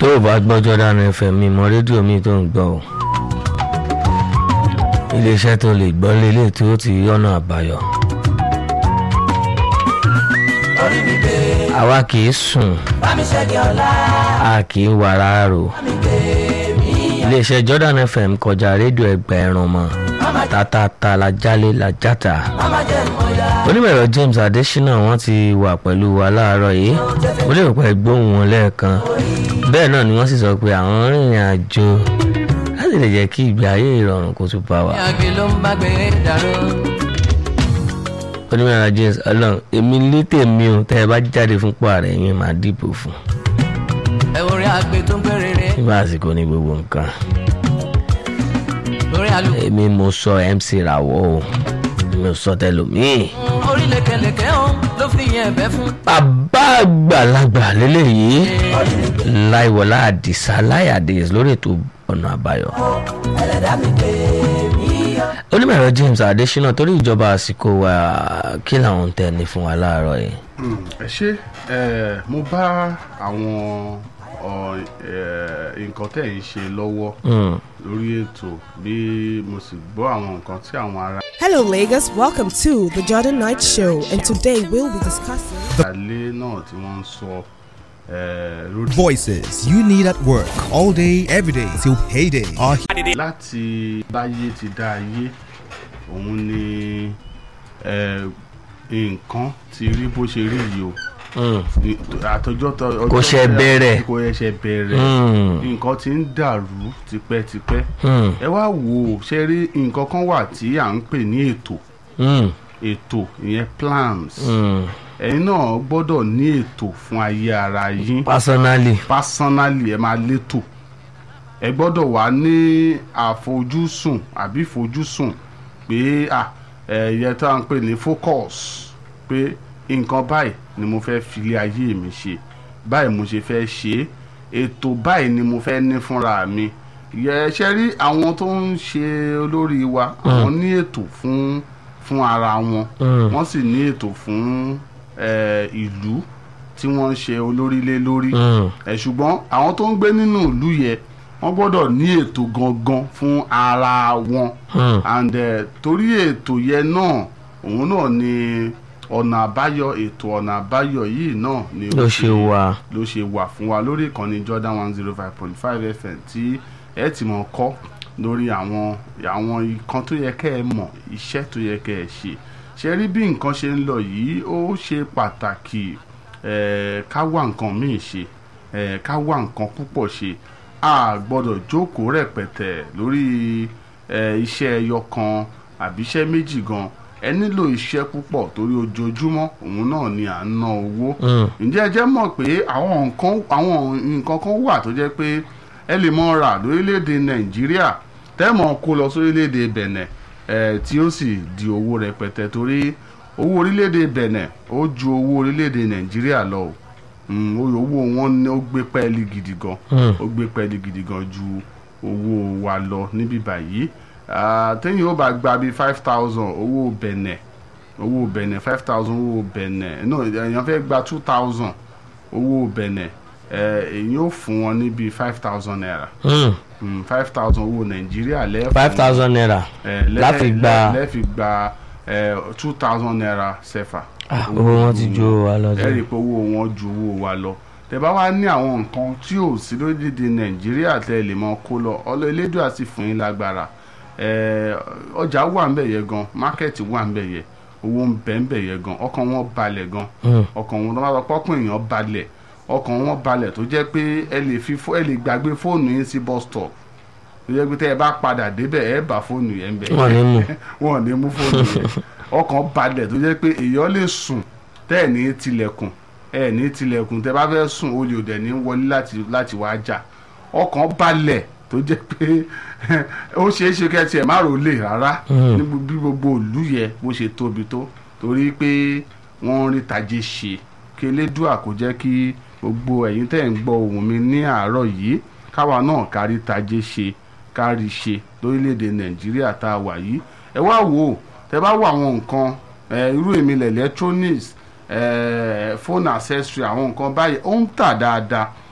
tó o bá gbọ́ Jordan FM mi mọ rédíò mi tó ń gbọ́ o iléeṣẹ́ tó lè gbọ́ lélẹ̀ tí ó ti yọ́nà àbáyọ. orí mi gbé àwa kì í sùn bá mi ṣẹ́gi ọ̀la a kì í wàrà rò bá mi gbé mi iléeṣẹ́ Jordan FM kọjá rédíò ẹgbẹ̀rún mọ́ tátàtà la jálé la játa mama jẹ́ mọ́yá onímọ̀ẹ̀rọ James Adesina wọ́n ti wà pẹ̀lú wa láàárọ̀ yìí mo lérò pé gbóhùn wọn lẹ́ẹ̀kan bẹ́ẹ̀ náà ni wọ́n sì sọ pé àwọn rìnrìn àjò láti lè jẹ́ kí ìgbé ayé ìrọ̀rùn kó tún bá wa. àgbè ló ń bá gbé dàrú onímọ̀ẹ̀rọ James ọlọ́run èmi ní tèmi o tẹ́ ẹ bá jáde fún pààrẹ yín máa dìbò fún ẹ orí àgbè tó ń pè rere nígbà àsìkò ní gbogbo nǹkan orí àlù èmi mo sọ MC Rawọ́ o mi ò sọ tẹlòmíì. orí lékeleke ó ló fi yẹn ẹ̀bẹ̀ fún bàbá àgbàlagbà lélẹ́yìí láìwọlá àdìsá láyàdé lórí ètò ọ̀nà àbáyọ. ẹlẹ́dàá mi gbé mi onímọ̀ẹ̀rọ James Adesina torí ìjọba àsìkò wa kí làwọn ń tẹ̀ ní fún wa láàárọ̀ yìí. Mm, ẹ ṣe ẹ mo bá àwọn ọ, ẹ, nǹkan tẹ̀ ń ṣe lọ́wọ́ Mm. lórí ètò bí mo sì gbọ́ àwọn nǹkan tí àwọn ará Hello, Lagos. Welcome to the Jordan Night Show, and today we'll be discussing. ilé náà tí wọ́n ń sọ ẹ, lórí Voices you need at work all day, every day till payday are láti báyé ti dá ayé òun ni ẹ, nǹkan ti rí bó ṣe rí yìí o Mm. àtọjọ́ tó ọjọ́ Kò ṣe bẹ̀rẹ̀. kò ṣe bẹ̀rẹ̀ Mm. nǹkan ti ń dàrú tipẹ́tipẹ́ Mm. ẹ wá wò ó ṣe rí nǹkan kan wà tí à ń pè ní ètò Mm. ètò ìyẹn plans Mm. ẹ̀yin náà gbọ́dọ̀ ní ètò fún ayé ara yín personally. personally ẹ máa létò ẹ gbọ́dọ̀ wà ní àfojúsùn àbí ìfojúsùn pé à ẹ̀yẹ tá à ń pè ní focus pé nǹkan báyìí ni mo fẹ́ filé ayé mi ṣe báyìí mo ṣe fẹ́ ṣe é ètò báyìí ni mo fẹ́ ní fúnra mi yẹ ṣe rí àwọn tó ń ṣe olórí wa àwọn ní ètò fún fún ara wọn Mm. wọ́n sì ní ètò fún eh, ìlú tí wọ́n ń ṣe olórí lé lórí Mm. ẹ ṣùgbọ́n àwọn tó ń gbé nínú ìlú yẹn wọ́n gbọ́dọ̀ ní ètò gangan fún ara wọn Mm. and eh, torí ètò yẹn náà òun náà ni ọ̀nà àbáyọ ètò ọ̀nà àbáyọ yìí náà ni ó ló ṣe wà. ló ṣe wà fún wa lórí ìkànnì Jordan one zero five point five FM tí ẹ ti mọ̀ kọ́ lórí àwọn àwọn nǹkan tó yẹ kẹ́ ẹ mọ̀ iṣẹ́ tó yẹ kẹ́ ẹ ṣe ṣe rí bí nǹkan ṣe ń lọ yìí ó ṣe pàtàkì eh, ká wá nǹkan míì ṣe eh, ká wá nǹkan púpọ̀ ṣe a gbọ́dọ̀ jókòó rẹpẹtẹ lórí eh, iṣẹ́ ẹyọ kan àbí iṣẹ́ méjì gan ẹ nílò iṣẹ́ púpọ̀ torí ojoojúmọ́ òun náà ni à ń ná owó Mm. ǹjẹ́ ẹ jẹ́ mọ̀ pé àwọn nǹkan àwọn nǹkan kan wà tó jẹ́ pé ẹ lè mọ rà lórílẹ̀‐èdè nàìjíríà tẹ́mọ̀ kó lọ sórílẹ̀‐èdè bẹ̀nẹ̀ ẹ̀ tí ó sì di owó rẹpẹtẹ torí owó orílẹ̀‐èdè bẹ̀nẹ̀ ó ju owó orílẹ̀‐èdè nàìjíríà lọ o Mm, owó wọn ní ó gbé pẹ́ẹ́lí gidi gan Mm. ó gbé pẹ́ẹ́lí gidi gan ju owó wa lọ níbí báyìí Ah, téèyàn ó bá gba bíi five thousand owó bẹ̀nẹ̀ owó bẹ̀nẹ̀ five thousand owó bẹ̀nẹ̀ no èèyàn fẹ́ gba two thousand owó bẹ̀nẹ̀ ẹ̀ èyí ó fún wọn ní bíi five thousand naira Mm. five thousand owó nàìjíríà lẹ́ẹ̀fún five thousand naira ẹ̀, lẹ́- láfi gba- lẹ́- lẹ́ẹ̀fi gba two thousand naira sẹ́fà. Ah, owó wọn ti ju owó wa lọ ẹ rí i jẹ. pé owó wọn ju owó wa lọ tẹ bá wá ní àwọn nǹkan tí ò sí lórílẹ̀‐èdè nàìjíríà tẹ lè mọ kó lọ ọlọ elédùn àti fún yín lágbára ẹ, ọjà wà ń bẹ̀ yẹ gan mákẹ́ẹ̀tì wà ń bẹ̀ yẹ owó ń bẹ̀ ń bẹ̀ yẹ gan ọkàn wọn balẹ̀ gan Mm. ọkàn wọn tó bá sọ pọ́kùn èèyàn balẹ̀ ọkàn wọn balẹ̀ tó jẹ́ pé ẹ lè fi fó- ẹ lè gbàgbé fóònù yín sí bus stop tó jẹ́ pé tẹ́ ẹ bá padà débẹ̀ ẹ bá fóònù yẹn bẹ̀ Wọ́n ní mú. wọn ò ní mú fóònù yẹn ọkàn balẹ̀ tó jẹ́ pé èèyàn lè sùn tẹ́ ẹ̀ ní tilẹ̀kùn ẹ̀ ní tilẹ̀kùn tẹ́ bá fẹ́ sùn olè òdẹ̀ ní wọlé láti láti wá jà ọkàn balẹ̀ tó jẹ́ pé ó ṣeé ṣe kẹ́ tiẹ̀ má rò lè rárá Mm. ní bí gbogbo ìlú yẹ bó ṣe tóbi tó torí pé wọ́n ń rí tajé ṣe kí elédùà kó jẹ́ kí gbogbo ẹ̀yin tẹ́ ń gbọ́ ohùn mi ní àárọ̀ yìí káwa náà kárí tajé ṣe kárí ṣe lórílẹ̀‐èdè nàìjíríà tá a wà yìí ẹ wá wò ó tẹ bá wo àwọn nǹkan ẹ, irú èmi electronics ẹ, phone accessory àwọn nǹkan báyìí ó ń tà dáadáa